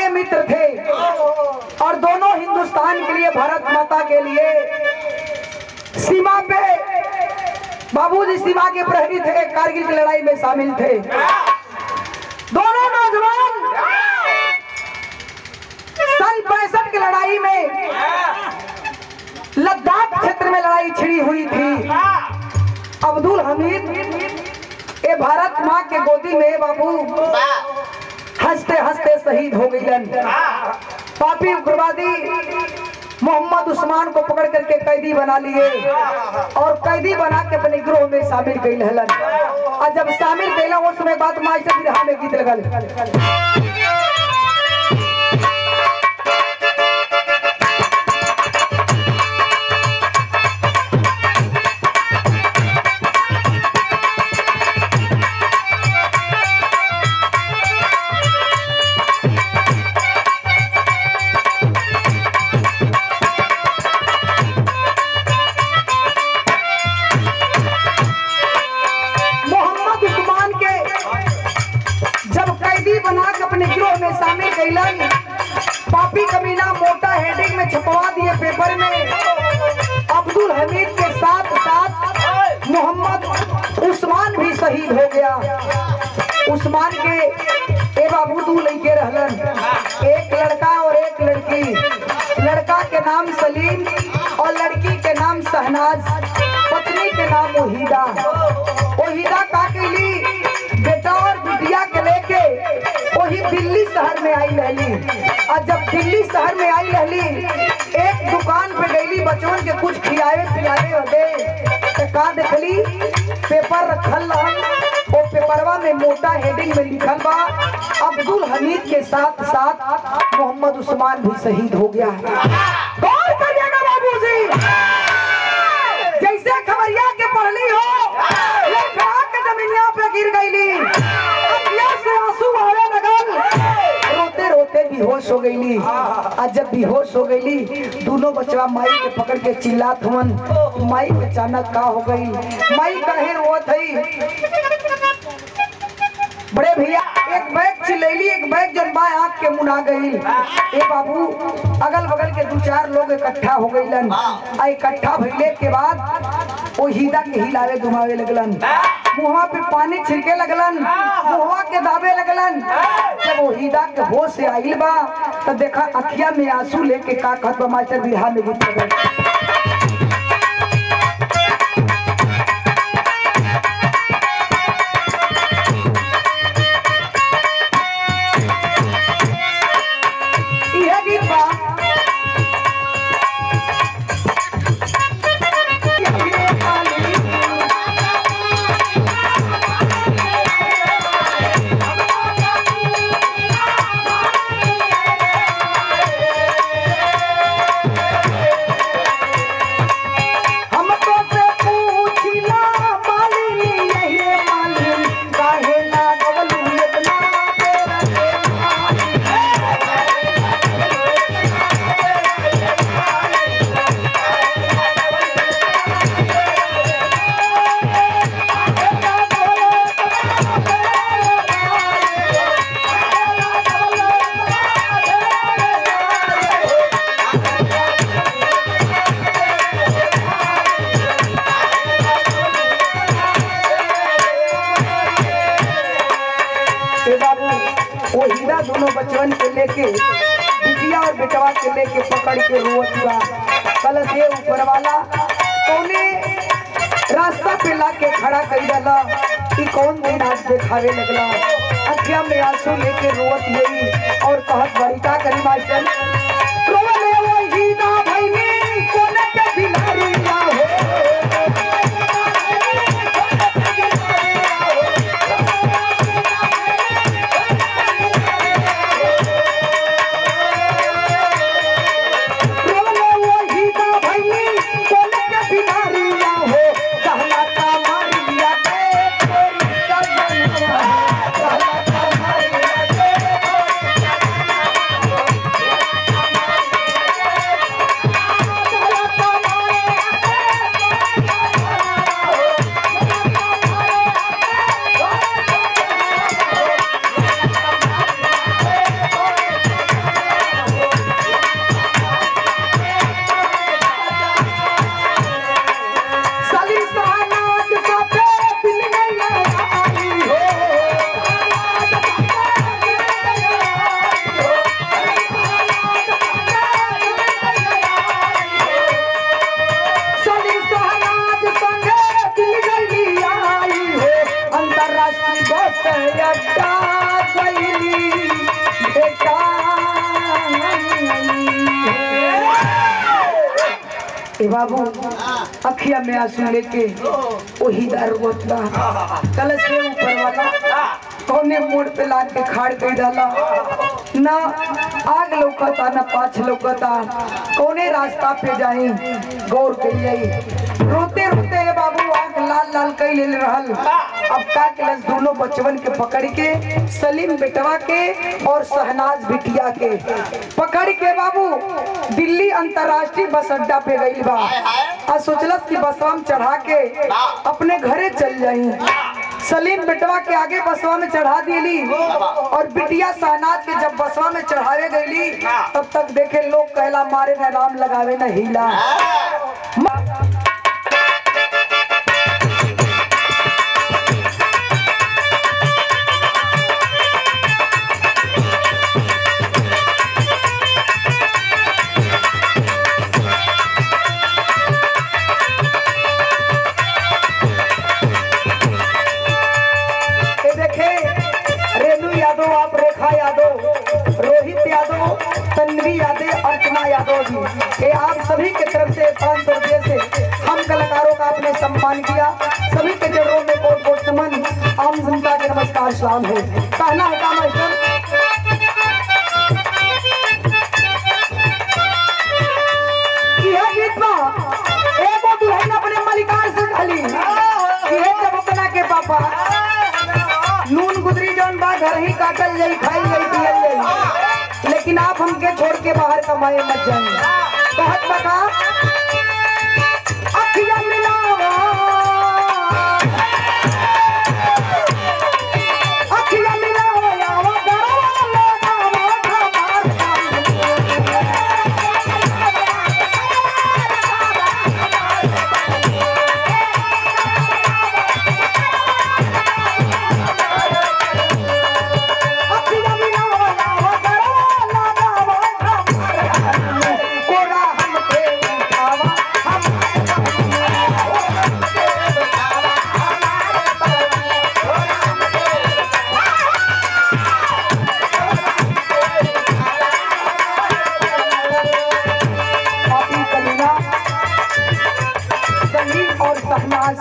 के मित्र थे और दोनों हिंदुस्तान के लिए भारत माता के लिए सीमा पे बाबूजी सीमा के प्रहरी थे कारगिल की लड़ाई में शामिल थे दोनों नौजवान सन पैंसठ की लड़ाई में लद्दाख क्षेत्र में लड़ाई छिड़ी हुई थी अब्दुल हमीद ए भारत माँ के गोदी में बाबू हंसते हंसते शहीद हो गईलन पापी उग्रवादी मोहम्मद उस्मान को पकड़ करके कैदी बना लिए और कैदी बना के अपने गिरोह में शामिल कैल हलन और जब शामिल कैला उस समय बात मास्टर बिरहा में गीत लगल मोहम्मद उस्मान के जब कैदी बना के अपने गिरोह में शामिल कैलन पापी कमीना मोटा हेडिंग में छपवा दिए पेपर में अब्दुल हमीद के साथ साथ मोहम्मद उस्मान भी शहीद हो गया उस्मान के ए बाबू दू लड़के रहलन एक लड़का और एक लड़की लड़का के नाम सलीम और लड़की के नाम शहनाज पत्नी के नाम वहीदा वहीदा का कैली बेटा और बिटिया के लेके वही दिल्ली शहर में आई रहली और जब दिल्ली शहर में आई रहली एक दुकान पे गईली बचवन के कुछ खियावे पियावे होते तो का देखली पेपर रखल रहल वो पेपरवा में मोटा हेडिंग में लिखल बा अब्दुल हमीद के साथ साथ मोहम्मद उस्मान भी शहीद हो गया है गौर करिएगा बाबूजी जैसे खबरिया के पढ़ली हो लड़खड़ा के जमीनिया पे गिर गईली अखियां से आंसू बहने लगल रोते रोते बेहोश हो गईली आज जब बेहोश हो गईली दोनों बचवा माई के पकड़ के चिल्लात हुवन माई अचानक का हो गई माई कहे रोत हई बड़े भैया एक बैग चिल्लैली एक बैग जन बाएं आंख के मुना गई ए बाबू अगल बगल के दो चार लोग इकट्ठा हो गईलन आ इकट्ठा भइले के बाद ओ हीदा के हिलावे घुमावे लगलन मुहवा पे पानी छिड़के लगलन मुहवा के दाबे लगलन जब वो हीदा के होश से आइल बा तो देखा अखिया में आंसू लेके का कहत बा मास्टर बिरहा में गीत लगल इहे गीत बा हमको से पूछिला मालिनी यही मालिन काहे ना गवलू इतना तेरा ए बाबू वो हीरा दोनों बचवन के लेके बिटिया और बेटवा के लेके पकड़ के रोवत हुआ कल से ऊपर वाला कौने रास्ता पे ला के खड़ा कर डाला कि कौन दिन आज देखावे लगला अखिया में आंसू लेके रोवत गई और कहत बड़ी का करी मास्टर रोवले वो हीरा भईनी कोने पे बिलारी ना हो रोवले वो हीरा भईनी कोने पे बिलारी ना हो कहला का मारिया के तोरी का जनिया कहला का मारिया के ए बाबू अखिया में आंसू लेके वही दारू बोतला कलश के ऊपर वाला कौने मोड़ पे लाद के खाड़ कर डाला ना आग लौकता ना पाछ लौकता कौने रास्ता पे जाई गौर कर जाई रोते रोते हे बाबू आंख लाल लाल कई ले रहल अब का केलस दोनों बचवन के पकड़ के सलीम बेटवा के और शहनाज बिटिया के पकड़ के बाबू दिल्ली अंतर्राष्ट्रीय बस अड्डा पे गई बा आ सोचलस कि बसवा में चढ़ा के अपने घरे चल जाई सलीम बेटवा के आगे बसवा में चढ़ा दिली और बिटिया शहनाज के जब बसवा में चढ़ावे गईली तब तक देखे लोग कहला मारे न राम लगावे न हीला ये देखे रेणु यादव आप रेखा यादव रोहित यादव तन्वी यादव अर्चना यादव जी ये आप सभी के तरफ से पाँच सौ रुपये से हम कलाकारों का आपने सम्मान किया सभी के चरणों में कोट कोट नमन आम जनता के नमस्कार सलाम है कहना है का मास्टर यह गीत बा एगो दुल्हन अपने मलिकार से ढली ये जब अपना के पापा नून गुदरी जौन बा घर ही काटल जाई खाई जाई पियल जाई लेकिन आप हमके छोड़ के बाहर कमाए मत जाइए बहुत बता अखियां मिलावा अखियां मिलावा यावा गरवा लगावा हमार अखियां मिलावा यावा गरवा लगावा हमार कोरा हमके उठावा पापी कलीना संगीत और सहनाज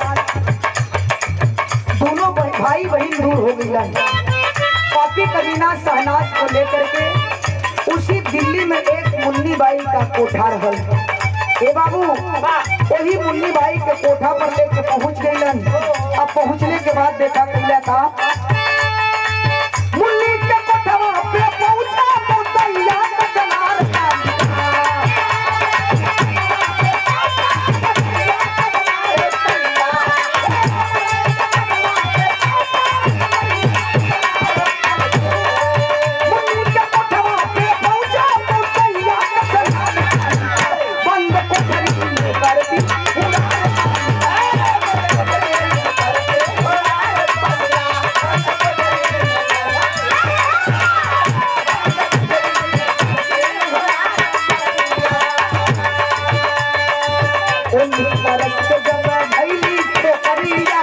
दोनों भाई- भाई बहन दूर हो गई पापी कलीना सहनाज को लेकर के उसी दिल्ली में एक मुन्नी बाई का कोठा रहल ए बाबू वही मुन्नी बाई के कोठा पर लेके पहुंच गईलन अब पहुंचने के बाद देखा कैला था मुन्नी के कोठवा पे पहुंचा मुदैया का जनार का मुन्नी के कोठवा पे पहुंचा मुदैया का जनार बंद कोठरी में कर दी उन बरस के जब भैली छोकरिया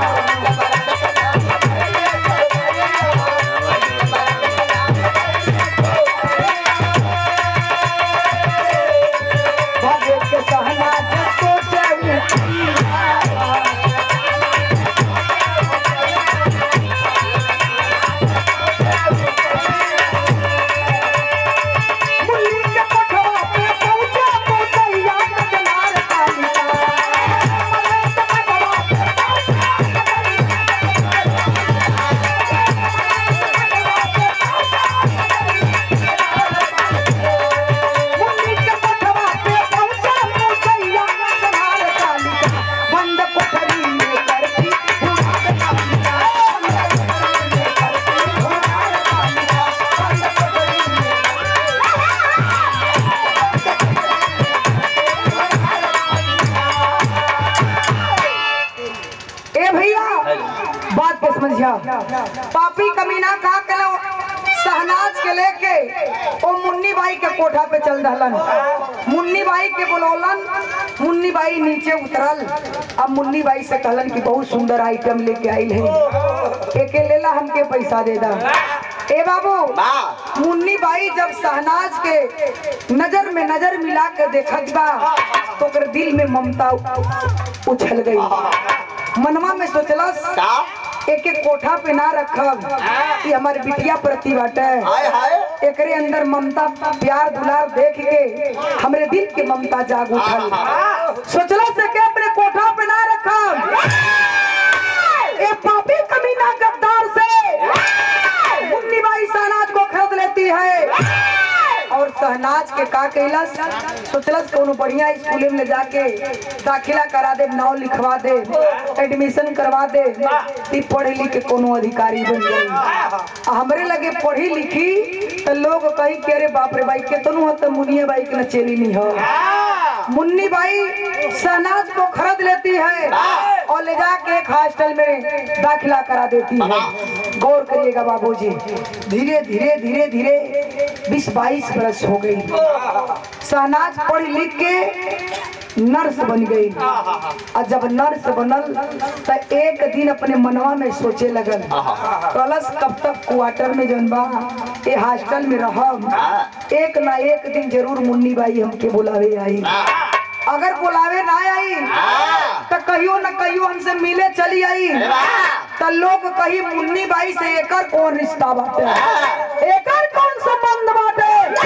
भागे के सहना जसो जाऊ मुन्नी के कोठवा पे पहुंचा मुदैया का जनार मुन्नी के कोठवा पे पहुंचा मुदैया का जनार कालिका बंद कोठरी में करती हुड़ार कालिका बंद कोठरी में करती हुड़ार कालिका बंद कोठरी में ए भैया बात को समझिया पापी कमीना का कलो सहनाज के लेके ओ मुन्नी बाई के कोठा पे चल दहलन मुन्नी बाई के बोलौलन मुन्नी बाई नीचे उतरल अब मुन्नी बाई से कहलन कि बहुत सुंदर आइटम लेके आई है एके लेला हमके पैसा दे दा ए बाबू वाह मुन्नी बाई जब शहनाज के नजर में नजर मिला के देखत बा तो ओकर दिल में ममता उछल गई मनवा में सोचलस का एक एक कोठा पे ना रखब कि हमारी बिटिया प्रति बाटे हाय हाय एकरे अंदर ममता प्यार दुलार देख के हमरे दिल के ममता जाग उठल सोचला से के अपने कोठा पे ना रखब ए पापी कमीना गद्दार से मुन्नी बाई शहनाज को खरीद लेती है और शहनाज के का कैलस सोचलस कोनो बढ़िया स्कूल में ले जाके दाखिला करा दे नाम लिखवा दे एडमिशन करवा दे ती पढ़े लिख के कोनो अधिकारी बन जाई आ हमरे लगे पढ़ी लिखी तो लोग कही के अरे बाप रे भाई केतनो हो तो मुनिया बाई के न चेली नहीं हो मुन्नी बाई शहनाज को खरीद लेती है और ले जाके एक हॉस्टल में दाखिला करा देती है गौर करिएगा बाबूजी धीरे धीरे धीरे धीरे बीस बाईस बरस हो गई शहनाज पढ़ लिख के नर्स बन गई और जब नर्स बनल तो एक दिन अपने मनवा में सोचे लगल कलश कब तक क्वार्टर में जौन बा ए हॉस्टल में रहब एक ना एक दिन जरूर मुन्नी बाई हमके बुलावे आई अगर बुलावे ना आई तो कहियो न कहियो हमसे मिले चली आई तो लोग कही मुन्नी बाई से एकर कौन रिश्ता बाटे एकर कौन संबंध बाटे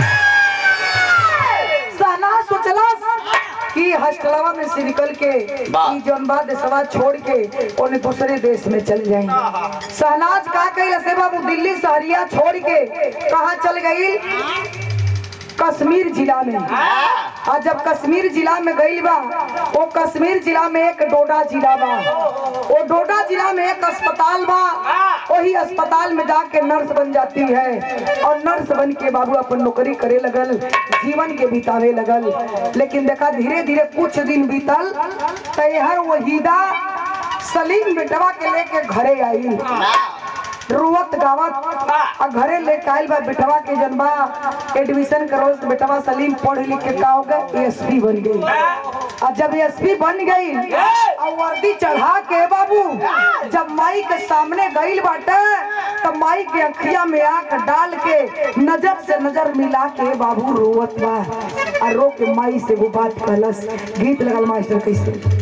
सहना सोचलस कि हॉस्टलवा में से निकल के वाह। ई जौन बा देशवा छोड़ के ओने दूसरे देश में चल जाई सहनाज का कइल से बाबू दिल्ली शहरिया छोड़ के कहा चल गई कश्मीर जिला में और जब कश्मीर जिला में गई बा वो कश्मीर जिला में एक डोडा जिला बा वो डोडा जिला में एक अस्पताल बा वही अस्पताल में जाके नर्स बन जाती है और नर्स बन के बाबू अपन नौकरी करे लगल जीवन के बितावे लगल लेकिन देखा धीरे धीरे कुछ दिन बीतल तैहर वहीदा सलीम बेटवा के लेके घरे आई रुवत गावत आ घरे लेके आइल बा बेटवा के जनबा एडमिशन करो तो बेटवा सलीम पढ़ लिख के का हो गए एसपी बन गई आ जब एसपी बन गई और वर्दी चढ़ा के बाबू जब माई के सामने गईल बाटे तब माई के अखिया में आंख डाल के नजर से नजर मिला के बाबू रोवत बा आ रो के माई से वो बात कहलस गीत लगल मास्टर कैसे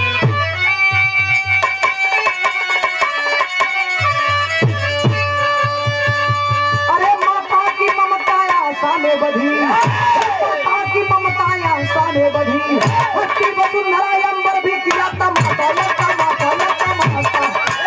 अरे माता की ममताया सामे बधी माता की ममताया सामे बधी हस्ती वसुंधरा अंबर भी किया तमाशा ले तमाशा ले तमाशा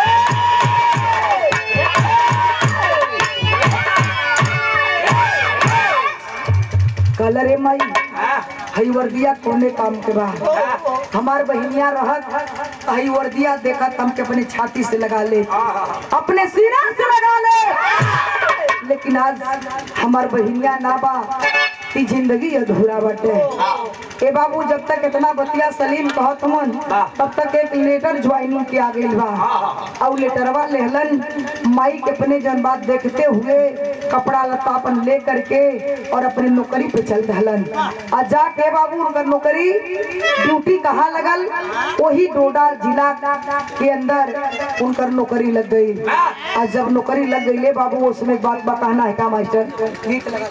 कलर रे माई हई वर्दिया कोने काम के बा हमार बहिनिया रहत हई वर्दिया देखत हमके अपने छाती से लगा ले अपने सीना से लगा ले लेकिन आज हमार बहिनिया ना बा ई जिंदगी अधूरा बाटे ए बाबू जब तक इतना बतिया सलीम कहत मन तब तक एक लेटर ज्वाइनिंग के आ गइल बा और लेटरवा लेहलन माई के अपने जन बात देखते हुए कपड़ा लत्ता अपन ले करके और अपने नौकरी पे चल दहलन आ जाके बाबू उनकर नौकरी ड्यूटी कहाँ लगल वही डोडा जिला के अंदर उनकर नौकरी लग गई आ जब नौकरी लग गई ले बाबू उसमें एक बात बताना है का मास्टर गीत लगा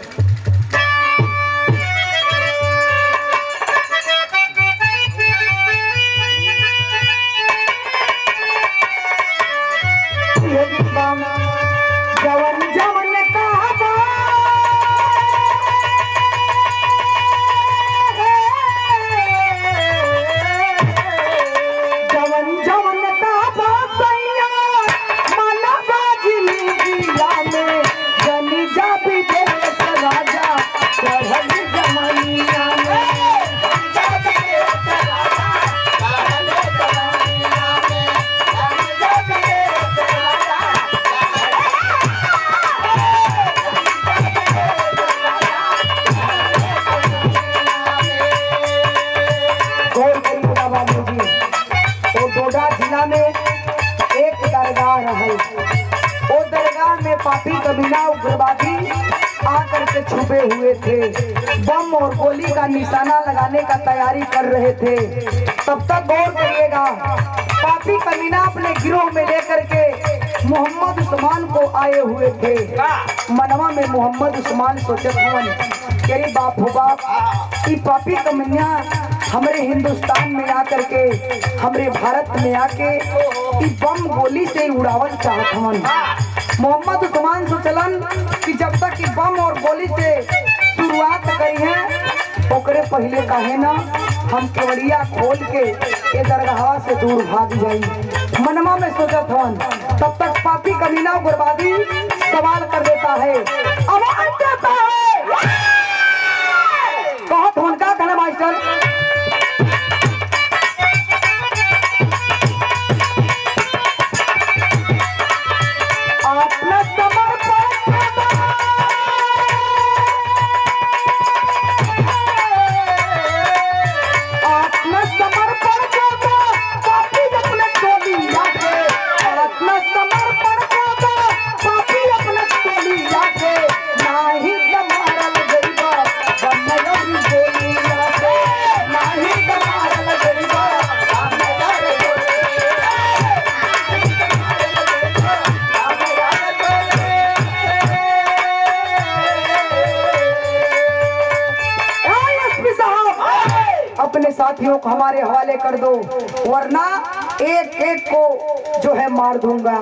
ये गीत बा, जवन जवन कहबा जवन जवन कहबा सैया मनवा जिंदगिया में जनी जा विदेश राजा चढ़ल जमनिया में गौर करिएगा बाबूजी वो डोडा जिला में एक दरगाह रहल वो दरगाह में पापी कबीला उग्रवादी आकर के छुपे हुए थे बम और गोली का निशाना लगाने का तैयारी कर रहे थे तब तक गौर करिएगा पापी कमीना अपने गिरोह में लेकर के मोहम्मद उस्मान को आए हुए थे मनवा में मोहम्मद उस्मान सोचत हवन तेरे बाप हो बाप ई पापी कमनिया हमरे हिंदुस्तान में आकर के हमरे भारत में आके ई बम गोली से उड़ावल चाहत हवन मोहम्मद उस्मान सोचलन कि जब तक ई बम और गोली से शुरुआत करी है ओकरे पहले काहे ना हम केवड़िया खोल के ये दरगाह से दूर भाग जाई मनमा में सोचत हवन तब तक पापी कमीना बर्बादी सवाल कर देता है आवाज देता है कहत हवन का कहना मास्टर आत्मसमर्पण आत्मसमर्पण करता पापी अपने टोली जाके आत्मसमर्पण करता पापी अपने टोली जाके नाही दमारल गरीबा बनयरी गोली जाके नाही दमारल गरीबा बनयरी एसपी साहब अपने साथियों को हमारे हवाले कर दो वरना एक एक को जो है मार दूंगा